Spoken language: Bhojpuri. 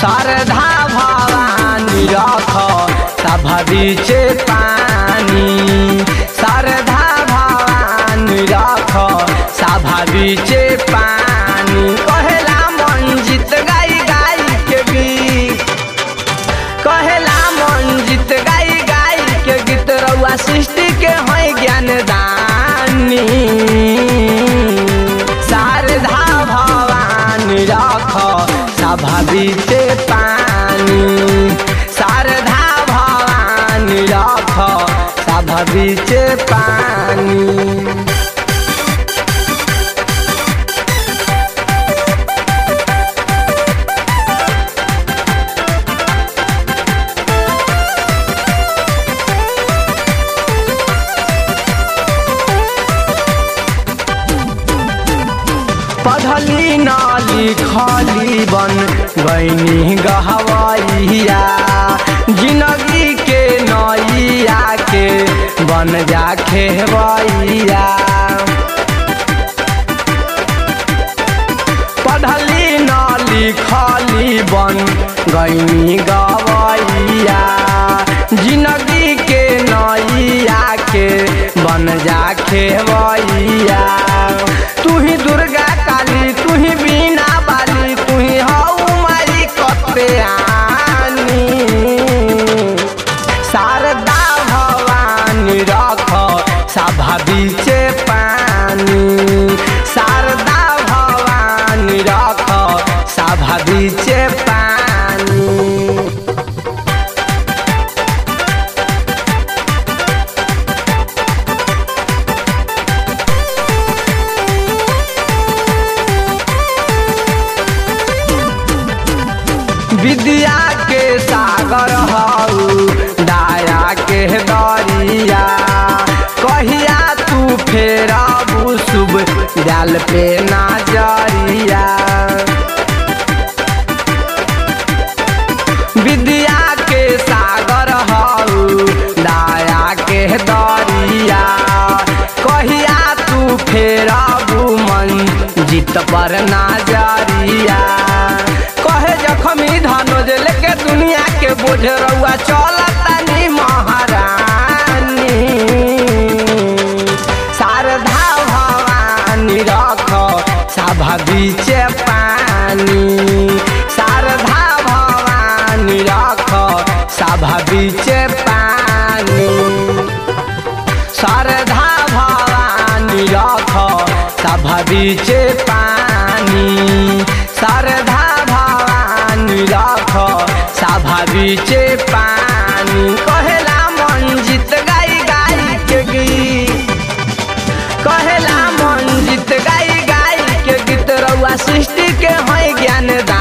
शारदा भवानी रख सभा बीचे पानी शारदा भवानी रख सभा बीचे पानी कहेला मंजित गाई गाई के गीत कहेला मंजित गाई गाई के गीत रउआ सृष्टि के है ज्ञान दानी शारदा भवानी रख सभा बीते पानी शारदा भवानी रख सभा बीचे पानी पढ़ली न लिखली बन गईनी गहवैया जिंदगी के नैया के बन जा खेवैया पढ़ली न लिखली बन गईनी गवैया जिंदगी के नैया के बन जा खेवैया तू ही दुर्गा काली तू ही बीना बाली तू ही हऊ मारी कते आनी शारदा भवानी रख सभा बीचे पानी शारदा भवानी रख सभा बीचे पानी विद्या के सागर हऊ दाया के दरिया कहिया तू फेरबू शुभ डाल पे नजरिया विद्या के सागर हऊ दाया के दरिया कहिया तू फेरबू मन जीत पर नजरिया कहे जखमी धनोज लेके दुनिया के बोझ रउआ चलतानी महारानी शारदा भवानी रख सभा बीचे पानी शारदा भवानी रख सभा बीचे पानी शारदा भवानी रख सभा बीचे पानी शारदा भवानी रख सभा बीचे पानी कहेला मंजित गाई गाई के गीत कहेला मंजित गाई गाई के गीत रउआ सृष्टि के है ज्ञान